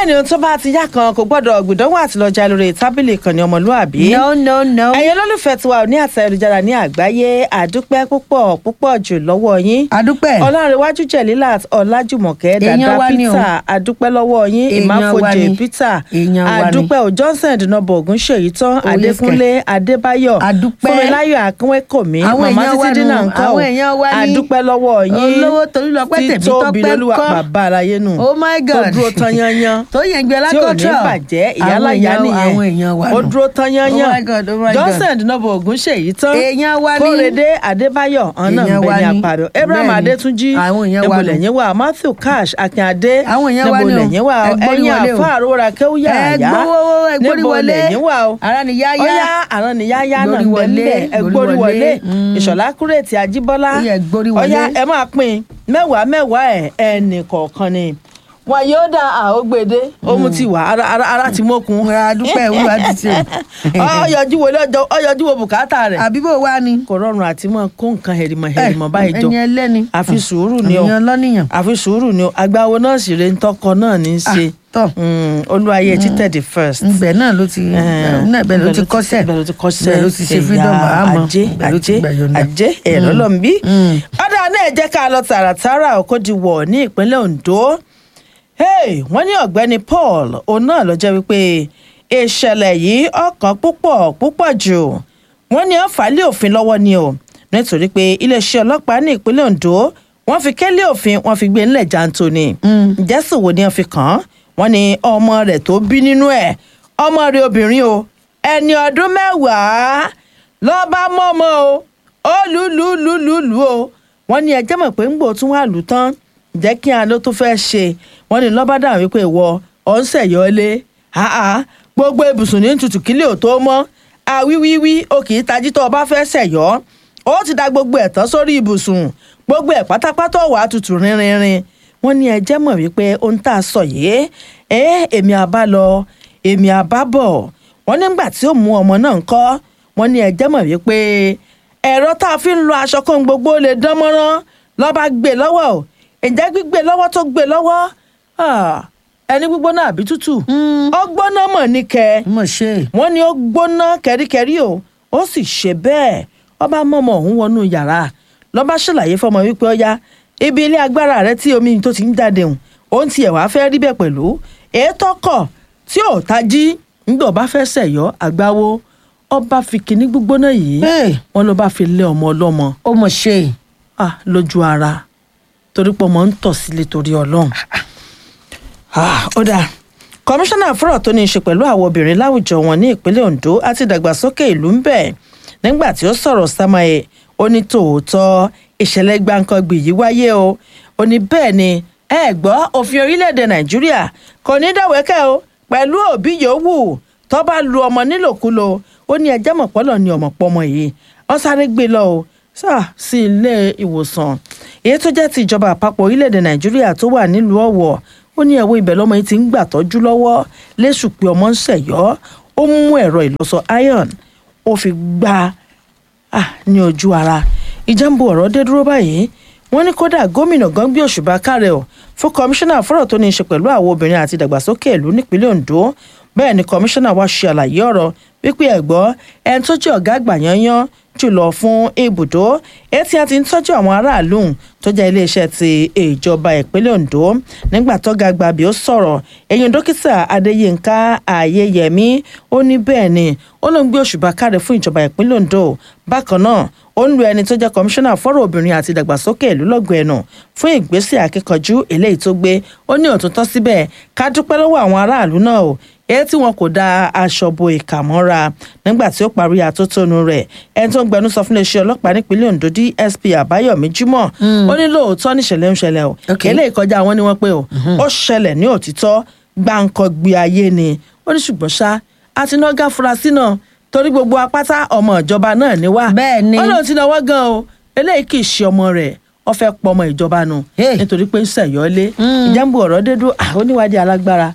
ni ohun tó bá ti yá kan kò gbọ́dọ̀ gbìdánwò àtìlọ́jà lórí tábìlì ìkànnì ọmọlúàbí. no no no. ẹ̀yin olólùfẹ́ tiwa ní àtẹ ayélujára ní àgbáyé àdúpẹ́ púpọ̀ púpọ̀ jù lọ́wọ́ yín. adúpẹ́. ọlárẹ̀wájú jẹ̀lílàt ọlájùmọ̀kẹ́ Èèyàn dàdá wa ni o. peter àdúpẹ́ lọ́wọ́ yín Èèyàn wa ìmáfojì ni. peter Èèyàn wa ni. àdúpẹ́ ò johnson dùnàbọ̀ ògùn ṣèyí tán yes, adékúnlé adébáyọ̀ Àdúpẹ́. fúnmiláyọ̀ akínwékòmí Àwọn màmá èèyàn wa títí dínà nù, ńkọ́ àwọn èèyàn wa ní. àdúpẹ́ lọ́wọ́ yín Olówó Tolúlọpẹ́ Tèmítọ́pẹ́ títóbi lolúwa ńkọ́? bàbá aráyé nù Oh my tó God. dúró tán yányán tó yẹn gbé tí ò ní alákọ̀ọ́tọ̀. bàjẹ́ ìyálà ìyá Àwọn èèyàn- àwọn èèyàn nìyẹn wa ó nù. dúró tán yányán Oh my God, oh my God. johnson dùnàbọ̀ ògùn ṣèyí tán Èèyàn wa ní. kórèdé adébáyọ̀ ọ̀nà Èèyàn wa ìbẹ̀ni ní. àpàrọ̀ abraham Bẹ́ẹ̀ni. adétúnjì Àwọn èèyàn wa nù. nebulẹ̀yìn wa matthew cash akínadé Àwọn èèyàn wa ní o. nebulẹ̀yìn wa Ẹ gbórí ẹ̀yìn wọlé o. àfa àrora kéwúyà Ẹ àyà gbówó, ẹ gbórí wọlé. nebulẹ̀yìn wa o Ara ni yáyá. ọyá àrùn ni yáyá náà Gbórí ń bẹ wọlé, níbẹ̀ ẹ gbórí gbórí wọlé. wọlé Mm. ìṣọ̀lá kúrètì ajíbọ́lá Ó yẹ gbórí wọlé. ọyá ẹ máa pín mẹ́wàá mẹ́wàá ẹ̀ ẹnì kọ̀ọ̀kan ni wọn yóò dá àógbèdé ohun ti wà ara ara ara ti mókun Ra adúpẹ́ olúwa ti ṣe. ọyọjú wo lọ́jọ́ ọyọjú wo bùkátà rẹ̀ àbí bó wá ni. kò rọrùn àti mọ kó nǹkan hẹrìmọ hẹrìmọ báyìí jọ ẹni ẹlẹ́ni. àfi sùúrù ni o èèyàn lọ́nìyàn. àfi sùúrù ni o agbáwo náà sì rè ń tọkọ náà ní í ṣe tọ́ Mm, olúwayé títẹ̀ the first. nbẹ náà ló ti náà bẹ́ẹ̀ ló ti kọ́sẹ̀ bẹ́ẹ̀ ló ti kọ́sẹ̀ bẹ́ẹ̀ ló ti ṣe freedom àmọ́ ajé bẹ́ẹ̀ ló ti ajé gbàyọ̀ǹda. ajé ẹ̀rọ lọ́n bí. Mm. ọ̀dà náà jẹ́ ká lọ tààràtàrà òkòdìwọ̀ ní ìpínlẹ̀ Ondo. Hey, wọ́n ní ọ̀gbẹ́ni Paul òun náà ló jẹ́ wípé ìṣẹ̀lẹ̀ yìí ọkàn púpọ̀ púpọ̀ jù wọ́n ní wọ́n fà á lé òfin lọ́wọ́ ni o nítorí pé iléeṣẹ́ ọlọ́pàá ní ìpínlẹ̀ Ondo wọ́n fi kélé òfin wọ́n fi gbé ńlẹ̀ janto ni ǹjẹ́ sì wo ni wọ́n fi kàn án wọ́n ní ọmọ rẹ̀ tó bí nínú ẹ̀ ọmọ rẹ̀ obìnrin o ẹni ọdún mẹ́wàá ló bá mọ́mọ́ o ó lù lù lù lù lù o wọ́n ní ẹjẹ́ mọ̀ pé ń gbò tún wà lù tán jẹ́ kí a ló tún fẹ́ ṣe wọ́n ní lọ́ba dáhùn wípé ìwọ ọ̀ ń ṣẹ̀yọ́lé àá gbogbo ibùsùn ní tutù kílẹ̀ ò tó mọ́ àwíwíwí o kì í tají tó o bá fẹ́ ṣẹ̀yọ́ ó ti da gbogbo ẹ̀ tán sórí ibùsùn gbogbo ẹ̀ pátápátá wàá tutù rinrinrin wọ́n ní ẹjẹ́ mọ̀ wípé ohun tá a sọ yìí ẹ èmi àbá lọ èmi àbá bọ̀ wọ́n nígbà tí ó mú ọmọ náà ń kọ́ wọ́n ní ẹjẹ́ mọ̀ wípé ẹ̀rọ tá a fi ń lo aṣọ kóhun gbogbo lè dán mọ́rán lọ́ba gbé lọ́wọ́ o ǹjẹ́ gbígbé lọ́wọ́ tó gbé lọ́wọ́ ah, ẹni gbígbóná àbí tútù ó gbóná mọ̀ ní kẹ́ mo ṣe wọ́n ní ó gbóná kẹ́ríkẹ́rí o ó sì ṣe bẹ́ẹ̀ ọba mọ́mọ́ òun wọnú yàrá lọ́ba ṣàlàyé fọmọ wípé ọya ibi ilé agbára rẹ tí omi tó ti ń jáde hùn òun tiẹ̀ wá fẹ́ rí bẹ́ẹ̀ pẹ̀lú ètò kọ̀ tí ò tají nígbà ọba fẹ́ sẹ̀yọ́ àgbáwo ọba fi kinní gbígbóná yìí Hey. wọ́n ló bá fi lé ọmọ ọlọ́mọ ó mo ṣe ah lójú ara torí pé ọmọ ń tọ̀ sílé torí ọlọ́run. Ah, ó dáa kọmíṣánná fọ́rọ̀ tó ní í ṣe pẹ̀lú àwọn obìnrin láwùjọ wọn ní ìpínlẹ̀ Ondo àti ìdàgbàsókè ìlú ń bẹ̀ nígbà tí ó sọ̀rọ̀ samaye ó ní tòótọ́ ìṣẹ̀lẹ̀ gbàǹkangbì yìí wáyé o ó ní bẹ́ẹ̀ ni ẹ gbọ́ òfin orílẹ̀-èdè Nàìjíríà kò ní dáwẹ́kẹ́ o pẹ̀lú òbí yòówù tó bá lu ọmọ nílòkulò ó ní ẹjẹ́ mọ̀pọ́lọ̀ ní ọmọ pọ́mọ yìí wọ́n sáré gbé lọ o sáà sí ilé ìwòsàn èyí tó jẹ́ ti ìjọba àpapọ̀ orílẹ̀-èdè Nàìjíríà tó wà nílùú Ọ̀wọ̀ ó ní ẹ̀wọ́ ibẹ̀ lọ́mọ yìí ti ń gbà tọ́jú lọ́wọ́ lẹ́sùn pé ọmọ ń ṣẹ̀yọ́ ó mú ẹ̀rọ ìlọsọ iron ó fi gbá a ní ojú ara ìjàmbù ọ̀rọ̀ dé dúró báyìí wọ́n ní kódà gómìnà gan gbé òṣùbà kárẹ̀ ọ̀ fún kọmíṣánná fọ́rọ̀ tó ní í ṣe pẹ̀lú àwọn obìnrin àti ìdàgbàsókè ìlú nípínlẹ̀ Ondo bẹ́ẹ̀ ni kọmíṣánná wa ṣe àlàyé ọ̀rọ̀ wípé ẹ̀gbọ́ ẹni tó jẹ́ ọ̀gá àgbà yanyan jùlọ fún ibùdó etí a ti ń tọ́jú àwọn aráàlú tó jẹ́ iléeṣẹ́ ti ìjọba ìpínlẹ̀ Ondo nígbà tó ga gbàbí ó sọ̀rọ̀ ẹ̀yìn dókítà Adéyínká Ayéyẹmí ó ní bẹ́ẹ̀ ni ó ló ń gbé òṣùbà káre fún ìjọba ìpínlẹ̀ Ondo bákan náà ó ń lu ẹni tó jẹ́ kọmíṣánná fọ́rọ̀ obìnrin àti ìdàgbàsókè ìlú lọ́gọ̀ ẹ̀nù fún ìgbésẹ̀ akíkanjú eléyìí tó gbé ó ní òtútọ́ síbẹ̀ ká dúpẹ́ lọ́wọ́ àwọn aráàlú náà o èyí tí wọn kò da aṣọ bo ìkà mọ́ra nígbà tí ó parí àtótónu rẹ̀ ẹni tó ń gbẹnu sọ fún iléeṣẹ́ ọlọ́pàá nípínlẹ̀ Ondo DSP Àbáyọ̀mí Jímọ̀ ó ní lóòótọ́ níṣẹ̀lẹ̀ ń ṣẹlẹ̀ o Okay. eléyìí kọjá àwọn ni wọ́n pé o ó ṣẹlẹ̀ ní òtítọ́ gbàǹkangbì ayé ni ó ní ṣùgbọ́n ṣá àti náà furasí náà torí gbogbo apáta ọmọ ìjọba náà ni wá Bẹ́ẹ̀ ni. ó lóun ti náwó gan o eléyìí kì í ṣe ọmọ rẹ̀ ó fẹ́ pọmọ ìjọba nù Hey. nítorí pé ń ṣẹ̀yọ́lé ìjàmbù ọ̀rọ̀ dédú oníwádìí alágbára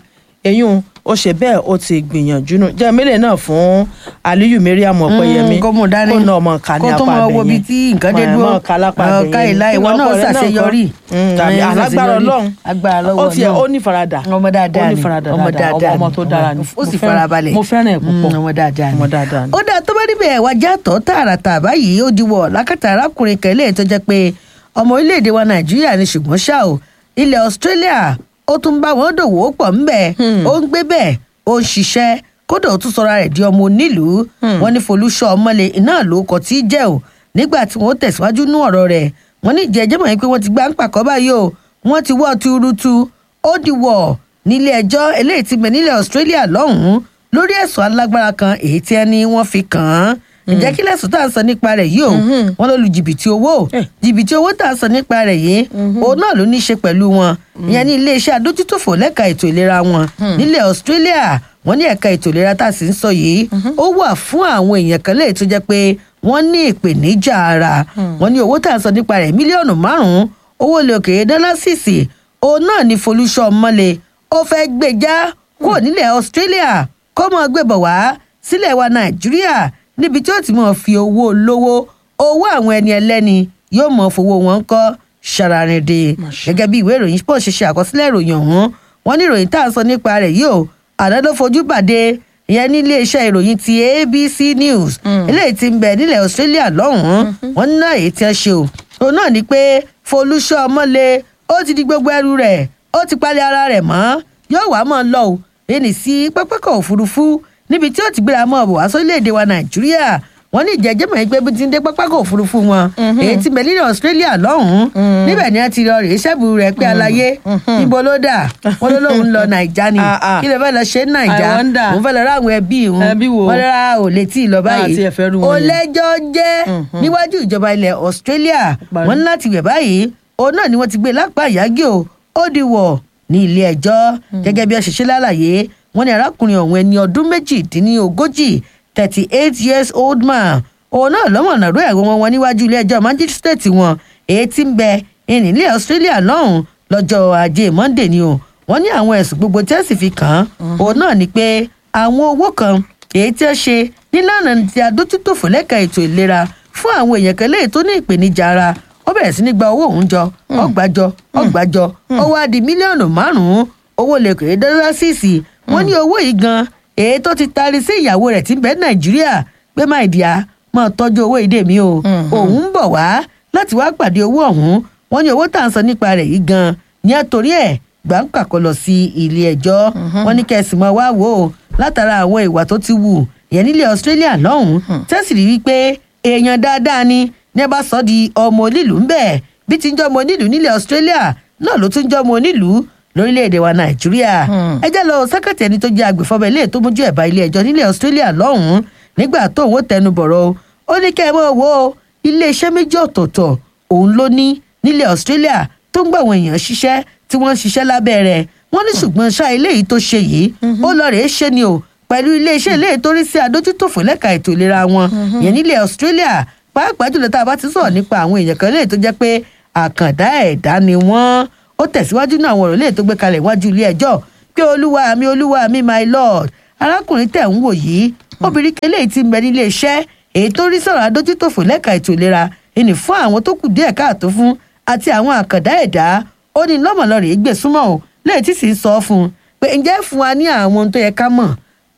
eyín ó ṣe bẹ́ẹ̀ ó ti gbìyànjú nù jẹ́ mélòó náà fún aliyu mariam ọ̀pẹ̀yẹmí kó mú dání kó ná ọmọ ká ní kó tó apá mọ abẹ wo ibi yẹn. tí nǹkan dé Mọ̀- dúró mọ̀ ká lápá abẹ Ọ̀, ká yẹn. ìlà ìwọ Nínú náà ọkọ rẹ̀ náà ṣàṣeyọrí Mm, tàbí Ẹ̀, alágbára ṣàṣeyọrí. ọlọ́run agbára lọ́wọ́ ó tiẹ̀ Ọlọ́run. ó ní farada ọmọ dáadáa ó ní ni farada ọmọ dáadáa dáadáa ọmọ ni. tó dára ni ó Mo sì fẹ́ràn- farabalẹ̀ mo fẹ́ràn ẹ̀ púpọ̀ Mm, ọmọ dáadáa ni ọmọ dáadáa ni. ó dáa tó bá níbẹ̀ wá já tọ́ tààràtà báyìí ó diwọ̀ lákàtà arákùnrin kan eléyìí tó jẹ́ pé ọmọ orílẹ̀-èdè wa nàìjíríà ni ṣùgbọ́n ṣá o ilẹ̀ australia ó tún bá wọn dòwò pọ̀ ńbẹ̀ ó ń gbé bẹ́ẹ̀ ó ń ṣiṣẹ́ kódà ó tún sọra rẹ̀ di ọmọ onílùú wọn ní folúṣọ ọmọlẹ iná ló kọ tí í jẹ́ o nígbà tí wọ́n tẹ̀síwájú nú ọ̀rọ̀ rẹ̀ wọ́n ní ìjẹ́jẹ́ mọ̀ pé wọ́n ti gbá ń pàkọ́ báyìí o wọ́n ti wọ́ tuurutu ó diwọ̀ nílé ẹjọ́ eléyìí ti bẹ̀ nílẹ̀ australia lọ́hùn-ún lórí ẹ̀sùn alágbára kan èyí tí ẹni wọ́n fi kàn án ǹjẹ́ kí lẹ́sùn tá à ń sọ nípa rẹ̀ yìí o wọ́n ló lu jìbìtì owó Eh. jìbìtì owó tá à ń sọ nípa rẹ̀ yìí òun náà ló ní í ṣe pẹ̀lú wọn ìyẹn ní iléeṣẹ́ adójútòfò lẹ́ka ètò ìlera wọn nílẹ̀ australia wọ́n ní ẹ̀ka ètò ìlera tá a sì ń sọ yìí ó wà fún àwọn èèyàn kan lè tó jẹ́ pé wọ́n ní ìpèníjà ara wọ́n ní owó tá à ń sọ nípa rẹ̀ mílíọ̀nù márùn-ún owó ilé òkèèrè dọ́lásìsì òun náà ní folúṣọ mọ́lẹ̀ ó fẹ́ gbèjà kúrò nílẹ̀ australia kó mọ́ gbébọ̀ wá sílẹ̀ wa nàìjíríà níbi tí ó ti mọ̀ fi owó lówó owó àwọn ẹni ẹlẹ́ni yóò mọ̀ fowó wọn kọ́ ṣàràrìndè gẹ́gẹ́ bí ìwé ìròyìn pọ̀ ṣe ṣe àkọsílẹ̀ ìròyìn ọ̀hún wọ́n ní ìròyìn tá à ń sọ nípa rẹ̀ yìí o àná ló fojú pàdé ìyẹn ní iléeṣẹ́ ìròyìn ti abc news eléyìí ti ń bẹ nílẹ̀ australia lọ́hùn-ún wọ́n ní náà èyí tí wọ́n ṣe o òun náà ni pé folúṣọ́ ọmọlé ó ti di gbogbo ẹrù rẹ̀ ó ti palẹ̀ ara rẹ̀ mọ́ yóò wá mọ́ lọ o ẹnì sí pápákọ̀ òfurufú níbi tí ó ti gbéra mọ́ ọ̀bọ̀ wá sórílẹ̀‐èdè wa nàìjíríà wọ́n ní ìjẹ́jẹ́ mọ̀ pé bí ti ń dé pápákọ̀ òfurufú wọn èyí ti bẹ̀ nílẹ̀ australia lọ́hùn-ún níbẹ̀ ni wọ́n ti lọ rèé sẹ́bù rẹ̀ pé aláyé níbo ló dà wọ́n ló lóun lọ nàìjà ni Ah, ah. kí ló fẹ́ lọ ṣe ní nàìjà I wonder. òun fẹ́ lọ rá àwọn ẹbí òun Ẹbí wo? wọ́n rárá ò lè tí ì lọ báyìí Àti ẹ̀fẹ́ rú wọn ó yẹn. lẹ́jọ́ jẹ́ níwájú ìjọba ilẹ̀ australia Parí. wọ́n ní láti wẹ̀ báyìí òun náà ni wọ́n ti gbé lápá ìyágí o ó di wọ̀ ní ilé ẹjọ́ gẹ́gẹ́ bí ọ̀ṣẹ̀ṣẹ̀ lálàyé wọ́n ní arákùnrin ọ̀hún ẹni ọdún méjìdínlógójì thirty eight years old man òun náà lọ́mọ̀nà rú ẹ̀rọ wọn wọn níwájú ilé ẹjọ́ magistrate wọn èyí tí ń bẹ ìnílẹ̀ australia lọ́hùn lọ́jọ́ ajé monday ni o wọ́n ní àwọn ẹ̀sùn gbogbo tí wọ́n sì fi kàn án òun náà ni pé àwọn owó kan èyí tí wọ́n ṣe nílànà ti adójútòfò lẹ́ka ètò ìlera fún àwọn èèyàn kan léyìí tó ní ìpèníjà ara ó bẹ̀rẹ̀ sí ní gba owó òun jọ ọgbàjọ ọgbàjọ ó wá di mílíọ̀nù márùn-ún owó lẹ́kọ̀ọ́ dọ́là sísì wọ́n ní owó yìí gan èyí tó ti taari sí ìyàwó rẹ̀ tí ń bẹ nàìjíríà pé má ìdíyà máa tọ́jú owó ìdè mi o òun ń bọ̀ wá láti wá pàdé owó ọ̀hún wọ́n ní owó tá à ń sọ nípa rẹ̀ yìí gan ní àtòrí ẹ̀ gbàǹkà kọ lọ sí ilé ẹjọ́ wọ́n ní kẹsì mọ́ wá wò ó látara àwọn ìwà tó ti wù yẹn nílẹ̀ australia lọ́hùn-ún tẹ́sí rí wípé èèyàn dáadáa ni ní ẹ bá sọ di ọmọ onílùú ń bẹ̀ bí ti ń jọ́ ọmọ onílùú nílẹ̀ australia náà ló tún jọ́ ọmọ onílùú lórílẹ̀‐èdè wa nàìjíríà ẹ jẹ́ lọ sẹ́kẹ̀tì ẹni tó jẹ́ agbèfọ́bẹ̀ ilé tó mójú ẹ̀bá ilé ẹjọ́ nílẹ̀ australia lọ́hùn-ún nígbà tó òun tẹnu bọ̀rọ̀ o ó ní kẹ́ ẹ mọ̀ wo iléeṣẹ́ méjì ọ̀tọ̀ọ̀tọ̀ òun ló ní nílẹ̀ australia tó ń gbà àwọn èèyàn ṣiṣẹ́ tí wọ́n ń ṣiṣẹ́ lábẹ́ rẹ̀ wọ́n ní ṣùgbọ́n ṣá eléyìí tó ṣe yìí ó lọ rèé ṣe ni o pẹ̀lú iléeṣẹ́ eléyìí tó rí sí adójútòfò lẹ́ka ètò ìlera wọn yẹn nílẹ̀ australia pàápàá jùlọ tá a bá ti sọ̀rọ̀ nípa àwọn èèyàn kan léyìí tó jẹ́ pé àkàndá ẹ̀dá ni wọ́n ó tẹ̀síwájú náà àwọn ọ̀rọ̀ léyìí tó gbé kalẹ̀ iwájú ilé ẹjọ́ pé olúwa mi olúwa mi my lord arákùnrin tẹ̀ ń wò yìí obìnrin kan léyìí ti ń bẹ nílé iṣẹ́ èyí tó rí sọ̀rọ̀ adójútòfò lẹ́ka ètò ìlera ìní fún àwọn tó kù díẹ̀ káàtó fún àti àwọn àkàndá ẹ̀dá ó ní lọ́mọlọ́rẹ̀ gbé súnmọ́ o léyìí tí sì ń sọ fún un pé ǹjẹ́ fún wa ní àwọn ohun tó yẹ ká mọ̀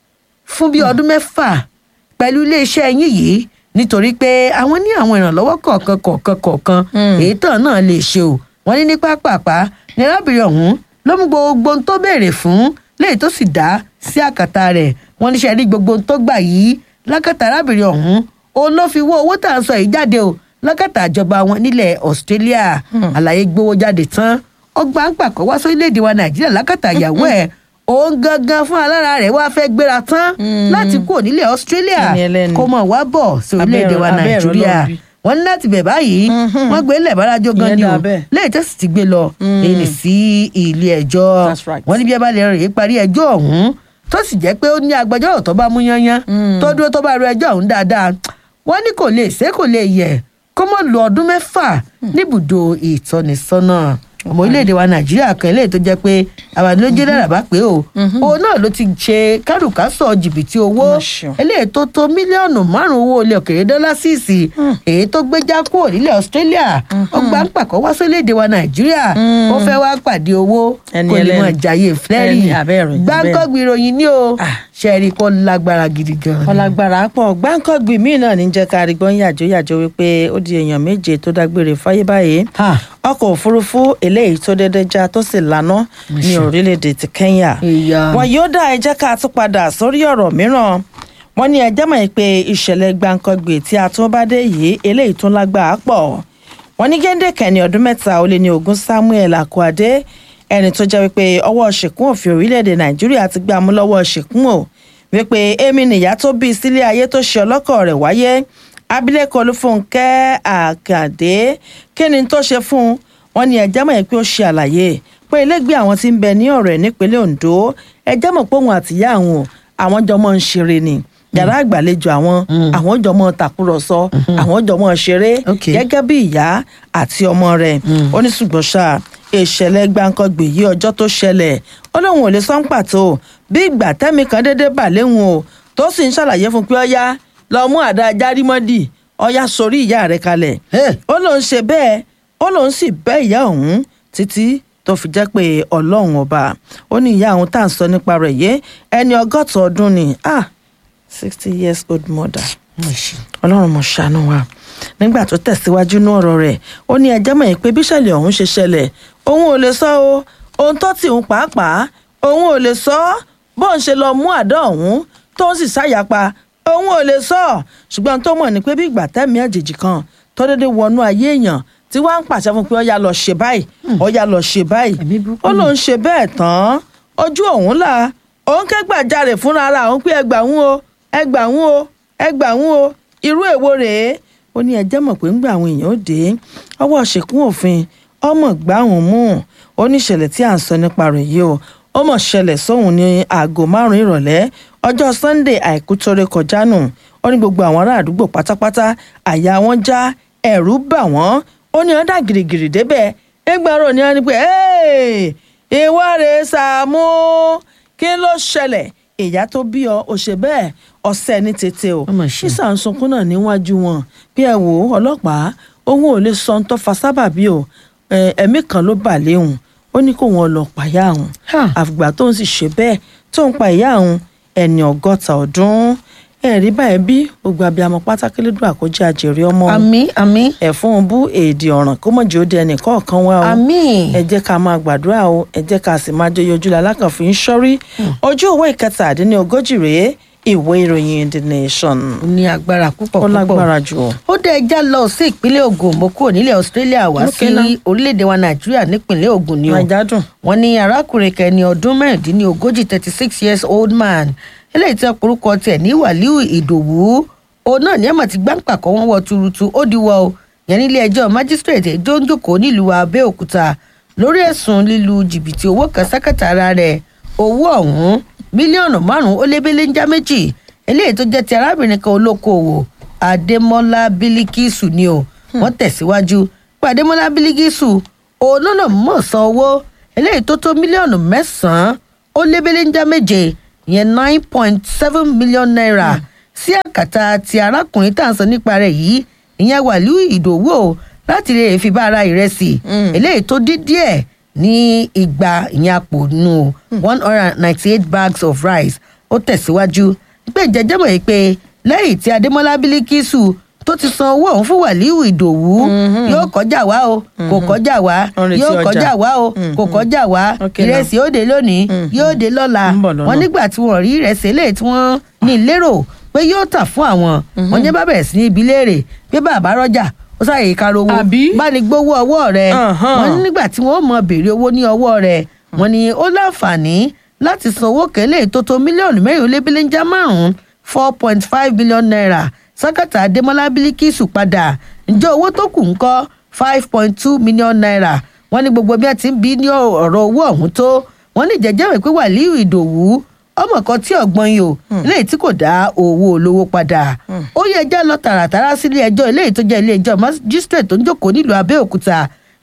fún bíi ọdún mẹ́fà pẹ̀lú iléeṣẹ́ yín yìí nítorí pé àwọn ní àwọn ìrànlọ́wọ́ kọ̀ọ̀kan kọ̀ọ̀kan kọ̀ọ̀kan èyí tán náà lè ṣe o wọ́n ní ní pápápá ní arábìnrin ọ̀hún ló mú gbogbo ohun tó béèrè fún léyìí tó sì dá sí àkàtà rẹ̀ wọ́n níṣẹ́ rí gbogbo ohun tó gbà yìí lákàtà arábìnrin ọ̀hún òun ló fi wó owó tá à ń sọ yìí jáde o lákàtà ìjọba wọn nílẹ̀ australia àlàyé gbowó jáde tán ọgbà ń pàkọ́ wá sórílẹ̀‐èdè wa nàìjíríà lákàtà ìyàwó ẹ̀ òun gangan fún alára rẹ̀ wá fẹ́ gbéra tán láti kúrò nílẹ̀ australia Ẹni ẹlẹ́ni. kó mọ̀ wá bọ̀ sí orílẹ̀‐èdè wa Abẹ́ ẹ̀rọ nàìjíríà lọ́ọ̀bì. wọ́n ní láti bẹ̀ báyìí wọ́n gbé lẹ̀ bárajọ gan Ìyẹn ni o dà bẹ́ẹ̀. lẹ́yìn tó sì ti gbé lọ èyí sí ilé ẹjọ́ That's right. wọ́n ní bí ẹ bá lè rèé parí ẹjọ́ ọ̀hún tó sì jẹ́ pé ó ní agbẹjọ́rò tó bá mú yányán tó dúró tó bá ro ẹjọ́ ọ̀hún dáadáa wọ́n ní kò lè ṣe kò lè yẹ kó mọ̀ lo ọdún mẹ́fà níbùdó ìtọ́nisọ́nà ọmọ orílẹ̀-èdè wa nàìjíríà kan eléyìí tó jẹ́ pé àbàdìlójé náírà bá pé o òun náà ló ti ṣe kárùkásọ̀ jìbìtì owó Mà ṣeun. eléyìí tó tó mílíọ̀nù márùn-ún owó ilẹ̀ òkèèrè dọ́là síìsì èyí tó gbé já kúrò nílẹ̀ australia ó gbà ń pàkọ́ wá sórílẹ̀-èdè wa nàìjíríà ó fẹ́ wá pàdé owó Ẹni kó lè ẹlẹ́ni. mọ̀ jàyè flẹ́rì Ẹni abẹ́rẹ́, gbáǹkọ́gbì ìròyìn ní o Ah. ṣẹ́ẹ̀rì kó lágbára gidi gan-an. ọlágbára pọ̀ gbáǹkọ́gbì míì náà ní jẹ́ ká rí gbọ́n yàjó yàjó wípé ó di èèyàn méje tó dágbére fáyé báyìí Ha. ọkọ̀ òfurufú eléyìí tó dédé já tó sì lànà ní orílẹ̀-èdè ti kenya Ìyá. wọn yóò dá ẹ jẹ́ ká tún padà sórí ọ̀rọ̀ mìíràn wọ́n ní ẹjẹ́ mọ̀ pé ìṣẹ̀lẹ̀ gbáǹkọ́gbì tí a tún bá dé yìí eléyìí tún lágbàá pọ̀ wọ́n ní géńdé kẹ́ni ọdún mẹ́ta ó lé ní ogún samuel akwade ẹni tó jẹ́ wípé ọwọ́ ṣìkún òfin orílẹ̀-èdè nàìjíríà ti gbà mú lọ́wọ́ ṣìkún o wípé èmi nìyá tó bí sílé ayé tó ṣe ọlọ́kọ̀ rẹ̀ wáyé abilékọ olúfúnkẹ́ àkàdé kí ni tó ṣe fún un wọ́n ní ẹjẹ́ mọ̀ pé ó ṣe àlàyé pé ilégbé àwọn tí ń bẹ ní ọ̀rẹ́ nípínlẹ̀ ondo ẹjẹ́ mọ̀ pé òun àtìyá àwọn o, àwọn jọ mọ́ ń ṣeré ni yàrá àgbàlejò àwọn àwọn jọ mọ́ tàkúrọ̀sọ àwọn jọ mọ́ ṣeré Ok. gẹ́gẹ́ bí ìyá àti ọmọ rẹ̀ ó ní ṣùgbọ́n ṣá ìṣẹ̀lẹ̀ gbàǹkangbè yí ọjọ́ tó ṣẹlẹ̀ ó lóun ò lè sọ ń pàtó bí ìgbà tẹ́mi kan déédéé bà léwu o tó sì ń ṣàlàyé fún pé ọyá lọ mú àdá járímọ́dì ọyá sórí ìyá rẹ̀ kalẹ̀ Hey. ó lóun ṣe bẹ́ẹ̀ ó lóun sì bẹ́ ìyá òun títí tó fi jẹ́ pé ọlọ́run ọba ó ní ìyá òun tá à ń sọ nípa rẹ̀ yé ẹni ọgọ́ta ọdún ni ah sixty years old mother ọlọ́run mọ̀ ṣàánú wa nígbà tó tẹ̀síwájú ní ọ̀rọ̀ rẹ̀ ó ní ẹjẹ́ mọ̀ pé bíṣẹ̀lẹ̀ ọ̀hún ṣe ṣẹlẹ̀ òun ò lè sọ o ohun tó tì ń pàápàá òun ò lè sọ bóun ṣe lọ mú àdá ọ̀hún tó ń sì ṣàyàpá òun ò lè sọ ṣùgbọ́n tó mọ̀ ní pé bí ìgbà tẹ́mi àjèjì kan tó dédé wọnú ayé èèyàn tí wọ́n á ń pàṣẹ fún pé ọ̀ya lọ ṣe báyìí ọ̀ya lọ ṣe báyìí Ẹ̀mí burúkú ó lóun ṣe bẹ́ẹ̀ tán ojú òun là òun ké gbàjarè fúnra ara òun pé ẹgbàún o ẹgbàún o ẹgbàún o irú èwo rèé ó ní ẹjẹ́ mọ̀ pé ńgbà àwọn èèyàn ó dé ọwọ́ ṣèkún òfin ọmọ gbá òun mú ó ní ìṣẹ̀lẹ̀ tí à ń sọ nípa rẹ̀ yìí o ó mọ̀ ṣẹlẹ̀ sóhun ní aago márùn-ún ìrọ̀lẹ́ ọjọ́ sunday àìkú tó ré kọjá nù ó ní gbogbo àwọn ará àdúgbò pátápátá àyà wọn já ẹ̀rù bà wọ́n ó ní ọ̀dà gìrìgìrì débẹ̀ ẹgbẹ́rún ni wọ́n ní pé "Hey, ìwọ rèé Sàámú kí ló ṣẹlẹ̀ ìyá tó bí ọ ò ṣe bẹ́ẹ̀ ọ̀sẹ̀ ní tètè o Ó mà ṣe. sísà ń sunkún náà níwájú wọn bí ẹ wò ó ọlọ́pàá òun ò lè sọ ohun tó fa sábàbí o ẹ, ẹ̀mí kan ló bà léhùn ó ní kó wọn lọ pàyà òun Ha. àfìgbà tó ń sì ṣe bẹ́ẹ̀ tó ń pa ìyá òun ẹni ọgọ́ta ọdún ẹ̀rí báyìí bí gbogbo abiyamọ pátákélédùn àkójọ àjèrè ọmọ àmì àmì ẹ̀fún bú èdè ọ̀ràn kó mọ̀jì ó di ẹnì kọ̀ọ̀kan wá o àmì ẹ jẹ́ ká máa gbàdúrà o ẹ jẹ́ ká sì máa jẹ́ ojú lalákànfin sọ́rí ojú ìwé ìkẹtàdínlógójì rèé ìwé ìròyìn the nation ó ní agbára púpọ̀ ó púpọ̀ lágbára jù ọ. ó dé ẹja lọ sí ìpínlẹ̀ Ògùn mo kúrò nílẹ̀ Australia wá Ok sí náà. orílẹ̀-èdè wa Nàìjíríà nípìnlẹ̀ Ògùn ni o nàìjà dùn wọ́n ní arákùnrin kẹni ọdún mẹ́rìndínlógójì thirty six years old man eléyìí tí ọ̀pọ̀lọpọ̀ tiẹ̀ ní Wàlíù Ìdòwú òun náà ní ẹ̀mọ̀ tí gbáǹpà kọ́ wọ́n wọ tuurutu ó diwọ́ o yẹn nílé ẹjọ́ májísírèètì ẹjọ́ ń jòkó nílùú Abẹ́òkúta lórí ẹ̀sùn lílu jìbìtì owó kan sákàtà ara rẹ̀ owó ọ̀hún mílíọ̀nù márùn-ún ó lé béléńjá méjì eléyìí tó jẹ́ ti arábìnrin kan olókoòwò Adémọ́lá Bílíkísù ni o wọ́n tẹ̀síwájú pé Adémọ́lá Bílíkísù òun náà mọ̀ san owó eléyìí tó tó mílíọ̀nù mẹ́sàn-án ó lé béléńjá méje ìyẹn nine point seven million naira sí àkàtà ti arákùnrin tá à ń sọ nípa rẹ̀ yìí ìyẹn Wàlíù Ìdòwú o láti lè fi bá ara ìrẹsì eléyìí tó dín díẹ̀ ní igba ìyẹn àpò nù one hundred and ninety eight bags of rice ó tẹ̀síwájú pé jẹjẹ́ mọ̀ yìí pé lẹ́yìn tí Adémọ́lá Bílíkísù tó ti san owó ọ̀hún fún Wàlíù Ìdòwú yóò kọjá wá o kò kọjá wá Wọ́n retí yóò ọjà. kọjá wá o kò kọjá wá Ok now. ìrẹsì yóò dé lónìí yóò dé lọ́la Ń bọ̀ lọ́nà. wọ́n nígbà tí wọ́n rí ìrẹsì eléyìí tí wọ́n ní lérò pé yóò tà fún àwọn wọ́n ní bá bẹ̀rẹ̀ sí ní ibi léèrè pé bàbá rọ́jà ó sáyè ìkárò owó Àbí? bá ní gbowó ọwọ́ rẹ̀ Ahan. wọ́n ní nígbà tí wọ́n mọ béèrè owó ní ọwọ́ rẹ̀ wọ́n ní ó láǹfààní láti san owó kẹ́lẹ́ tó tó mílíọ̀nù mẹ́rin ó lé bílíńjà márùn-ún four point five million naira sákàtà adémọlá bílíkìsù padà ǹjẹ́ owó tó kù ń kọ́ five point two million naira wọ́n ní gbogbo bí wọ́n ti ń bí ní ọ̀rọ̀ owó ọ̀hún tó wọ́n ní jẹ́jẹ́ rẹ̀ pé wàlíù ìdòwú ọmọ kan tí ọgbọ́n yìí o eléyìí tí kò dá owó olówó padà ó yẹ ẹjẹ́ lọ tààràtàrà sílé ẹjọ́ eléyìí tó jẹ́ ilé ẹjọ́ magistrate tó ń jókòó nílùú abẹ́òkúta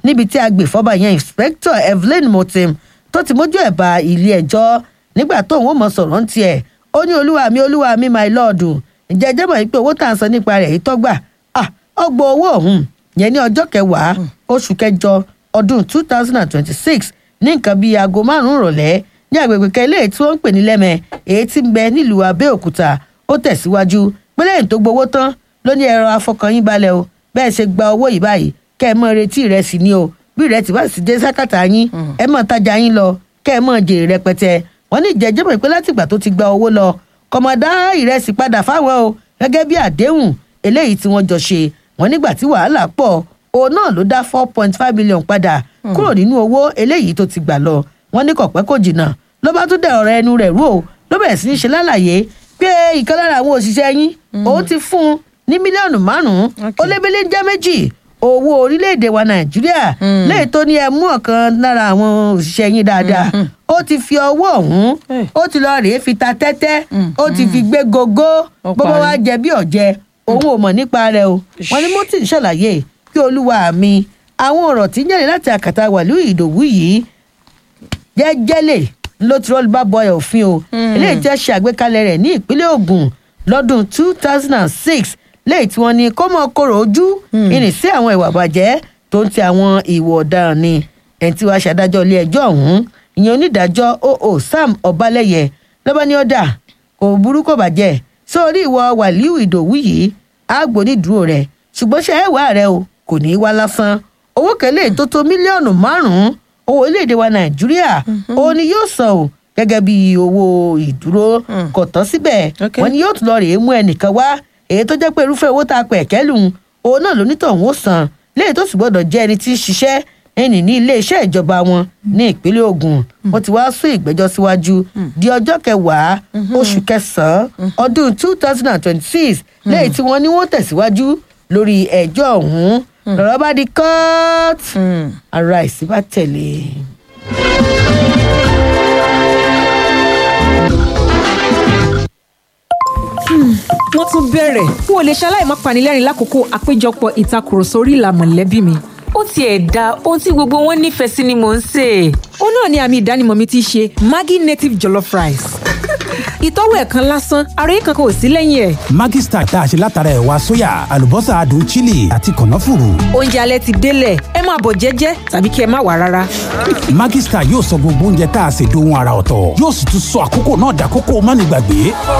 níbi tí agbèfọ́ba yẹn inspector evelyn motim tó ti mójú ẹ̀ bá ilé ẹjọ́ nígbà tóun ó mọ sọ̀rọ̀ ń tiẹ̀ ó ní olúwa mi olúwa mi my lord ǹjẹ́ ẹ jẹ́ mọ̀ pé owó tá à ń sọ nípa rẹ̀ yìí tọ́gbà ọgbọ owó ọ̀hún yẹn ní ọjọ́ kẹwàá oṣù kẹjọ ọdún two thousand and twenty-six ní nǹkan bíi aago márùn-ún ìrọ̀lẹ́ ní agbègbè kẹlẹ́ tí wọ́n ń pè ní lẹ́mẹ̀ èyí tí ń bẹ nílùú abẹ́òkúta ó tẹ̀síwájú pé lẹ́yìn tó gbowó tán ló ní ẹ̀rọ afọkànyín balẹ̀ o bẹ́ẹ̀ ṣe gba owó yìí báyìí kẹ́ ẹ mọ̀ retí ìrẹsì ni o bí ìrẹsì bá sì dé sákàtà yín ẹ mọ̀ tajà yín lọ kẹ́ ẹ mọ̀ jèrè rẹpẹtẹ wọ́n ní ìjẹ́jẹ́ mọ̀ pé látìgbà tó ti gba owó lọ kọ̀mọ̀dá ìrẹsì padà fáwọn o gẹ́gẹ́ bí àdéhùn eléyìí tí wọ́n jọ ṣe wọ́n nígbà tí wàhálà pọ̀ òun náà ló dá four point five million padà kúrò nínú owó eléyìí tó ti gbà lọ wọ́n ní kọ̀pẹ́ kò jìnnà ló bá tún dẹ̀ ọ̀rọ̀ ẹnu rẹ̀ rú o ló bẹ̀rẹ̀ sí í ṣe lálàyé pé ìkan lára àwọn òṣìṣẹ́ yín òun ti fún un ní mílíọ̀nù márùn-ún ó lébélé ń jẹ́ méjì owó orílẹ̀-èdè wa nàìjíríà léè tó ní ẹ mú ọ̀kan lára àwọn òṣìṣẹ́ yín dáadáa ó ti fi ọwọ́ ọ̀hún ó ti lọ rèé fi ta tẹ́tẹ́ ó ti fi gbé gogo gbogbo wa jẹ bí ọ̀jẹ̀ òun ò mọ̀ nípa rẹ̀ o wọn ní mọ́tì ṣàlàyé pé olúwa mi àwọn ọ̀rọ̀ tí ń jáde láti àkàtà wàlú ìdòwú yìí jẹ́jẹ́lẹ̀ ló ti rọ́ọ̀lù bá bọ́ọ̀ òfin o eléyìí tí wọ́n ṣe àgbékalẹ̀ rẹ̀ ní ìpínlẹ̀ Ògùn lọ́dún two thousand and six léyìí tí wọ́n ní kó mọ́ kóró ojú ìrìn sí àwọn ìwà bàjẹ́ tó ń ti àwọn ìwà ọ̀daràn ni ẹni tí wàá ṣàdájọ́ ilé ẹjọ́ ọ̀hún ìyẹn onídàájọ́ oo Sam Ọbalẹ́yẹ lọ́ba ní ọ̀dà kò burú kò bàjẹ́ sórí ìwọ Wàlíù Ìdòwú yìí àgbò nídùúró rẹ̀ ṣùgbọ́n ṣe ẹ̀wà rẹ̀ o kò ní í wá lásán owó kẹlẹ́ tó tó mílíọ̀nù márùn-ún owó orílẹ̀-èdè wa Nàìjíríà òun ni yóò san o gẹ́gẹ́ bí owó ìdúró kò tán síbẹ̀ wọ́n ní yóò tún lọ rèé mú ẹnìkan wá èyí tó jẹ́ pé irúfẹ́ owó tá a pẹ̀ kẹ́lùn òun náà lónítọ̀hún ó san léyìí tó sì gbọ́dọ̀ jẹ́ ẹni tí ń ṣiṣẹ́ ẹnì ní iléeṣẹ́ ìjọba wọn ní ìpínlẹ̀ Ògùn wọ́n ti wá sún ìgbẹ́jọ́ síwájú di ọjọ́ kẹwàá oṣù kẹsàn-án ọdún two thousand and twenty-six lẹ́yìn tí wọ́n ní wọ́n tẹ̀síwájú lórí ẹjọ́ ọ̀hún lọ́rọ̀ bá di court ara ìsìn bá tẹ̀lé. wọ́n tún bẹ̀rẹ̀ n ò lè ṣaláì má panilẹ́rìn lákòókò àpéjọpọ̀ ìtakùrọ̀sọ orí ìlà mọ̀lẹ́bí mi. ó tiẹ̀ da ohun tí gbogbo wọn nífẹ̀ẹ́ sí ni mò ń sè é. ó náà ni àmì ìdánimọ̀ mi ti ṣe Maggi native jollof rice. ìtọ́wò ẹ̀ kan lásán ara yìí kankan ò sí lẹ́yìn ẹ̀. Maggi Star tá a ṣe látara ẹ̀wà sóyà àlùbọ́sà adùn chili àti kànáfùrù. oúnjẹ alẹ́ ti délẹ̀ ẹ máa bọ̀ jẹ́jẹ́ tàbí kí ẹ má wà rárá. Maggi Star yóò sọ gbogbo oúnjẹ tá a ṣe dohun ara ọ̀tọ̀ yóò sì tún sọ àkókò náà dàkókò mánigbàgbé.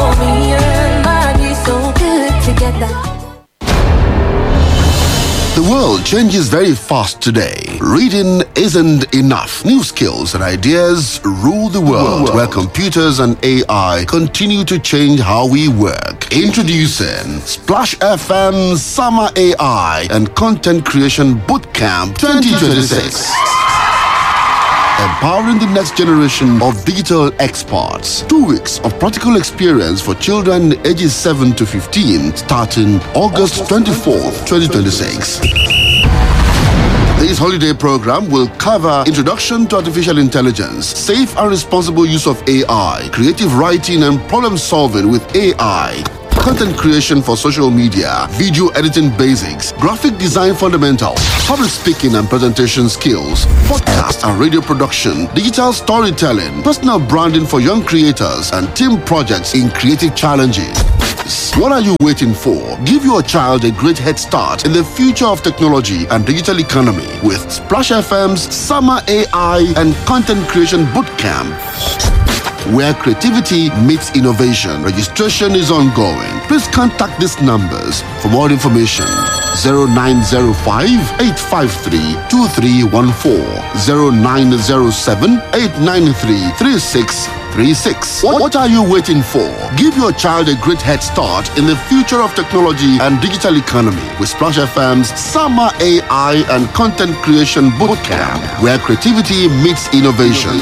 The world changes very fast today. Reading isn't enough. New skills and ideas rule the world, where computers and AI continue to change how we work. Introducing Splash FM Summer AI and Content Creation Bootcamp 2026 empowering the next generation of digital experts. Two weeks of practical experience for children ages 7 to 15 starting August 24th, 2026. This holiday program will cover introduction to artificial intelligence, safe and responsible use of AI, creative writing and problem solving with AI, content creation for social media, video editing basics, graphic design fundamentals, public speaking and presentation skills, podcast and radio production, digital storytelling, personal branding for young creators, and team projects in creative challenges. What are you waiting for? Give your child a great head start in the future of technology and digital economy with Splash FM's Summer AI and Content Creation Bootcamp where creativity meets innovation. Registration is ongoing. Please contact these numbers for more information. 0905 853 2314 0907 893 3636. What, what are you waiting for? Give your child a great head start in the future of technology and digital economy with Splash FM's Summer AI and Content Creation Bootcamp, where creativity meets innovation.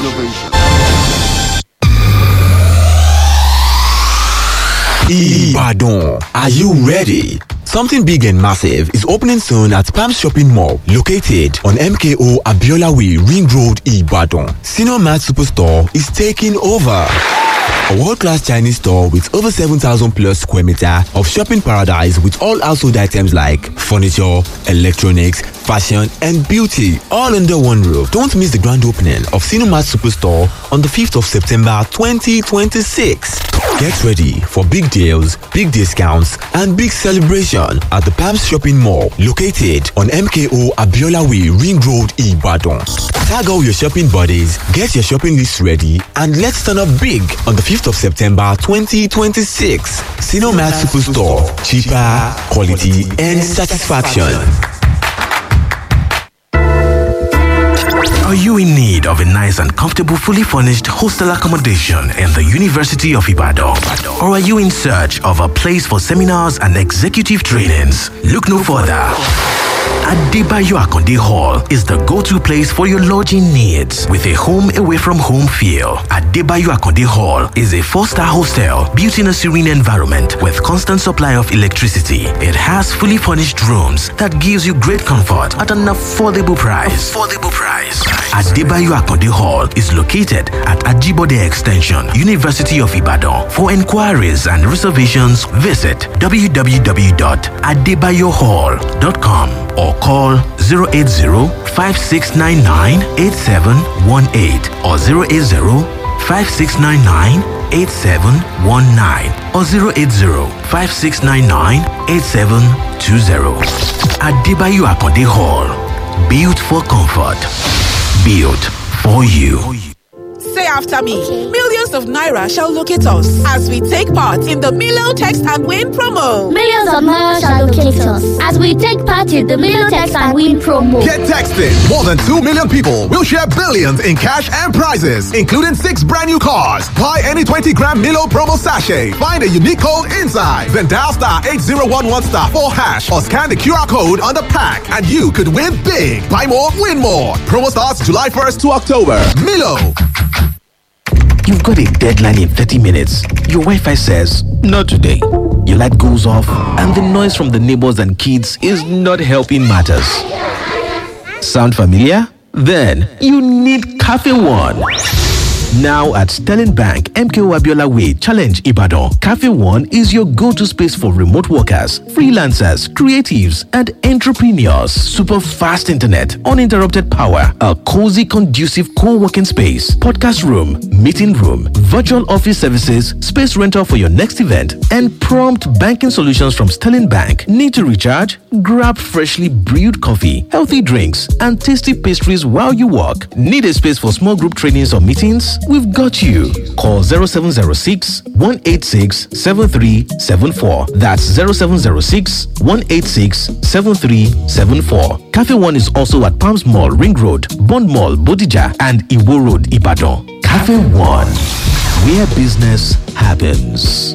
Ibadan. Are you ready? Something big and massive is opening soon at Palm Shopping Mall, located on MKO Abiola Way, Ring Road, Ibadan. Senior Mart Superstore is taking over. A world-class Chinese store with over 7,000 plus square meter of shopping paradise with all household items like furniture, electronics, fashion, and beauty all under one roof. Don't miss the grand opening of Cinemat Superstore on the 5th of September 2026. Get ready for big deals, big discounts, and big celebration at the Palms Shopping Mall located on MKO Abiola Way, Ring Road, Ibadan. Tag all your shopping buddies, get your shopping list ready, and let's turn up big on the 5th of September 2026. Cinemat Superstore. Cheaper, quality, and satisfaction. Are you in need of a nice and comfortable, fully furnished hostel accommodation in the University of Ibadan? Or are you in search of a place for seminars and executive trainings? Look no further. Adebayo Akonde Hall is the go-to place for your lodging needs with a home away from home feel. Adebayo Akonde Hall is a four-star hostel built in a serene environment with constant supply of electricity. It has fully furnished rooms that gives you great comfort at an affordable price. Affordable price. Adebayo Akonde Hall is located at Ajibode Extension, University of Ibadan. For inquiries and reservations, visit www.adebayohall.com or call 080-5699-8718 or 080-5699-8719 or 080-5699-8720. Adebayo Akonde Hall. Built for comfort. Built for you. Say after me. Millions of Naira shall locate us as we take part in the Milo Text and Win promo. Millions of Naira shall locate us as we take part in the Milo Text and Win promo. Get texted. More than 2 million people will share billions in cash and prizes, including six brand new cars. Buy any 20 gram Milo promo sachet. Find a unique code inside. Then dial star 8011 star 4 hash or scan the QR code on the pack and you could win big. Buy more, win more. Promo starts July 1st to October. Milo. You've got a deadline in 30 minutes. Your Wi Fi says, Not today. Your light goes off, and the noise from the neighbors and kids is not helping matters. Sound familiar? Then you need Cafe One. Now at Sterling Bank, MKO Abiola Way, Challenge Ibadan, Cafe One is your go to space for remote workers, freelancers, creatives, and entrepreneurs. Super fast internet, uninterrupted power, a cozy, conducive co working space, podcast room, meeting room, virtual office services, space rental for your next event, and prompt banking solutions from Sterling Bank. Need to recharge? Grab freshly brewed coffee, healthy drinks, and tasty pastries while you work. Need a space for small group trainings or meetings? We've got you. Call 0706 186 7374. That's 0706 186 7374. Cafe One is also at Palms Mall, Ring Road, Bond Mall, Bodija, and Iwo Road, Ibadan. Cafe One, where business happens.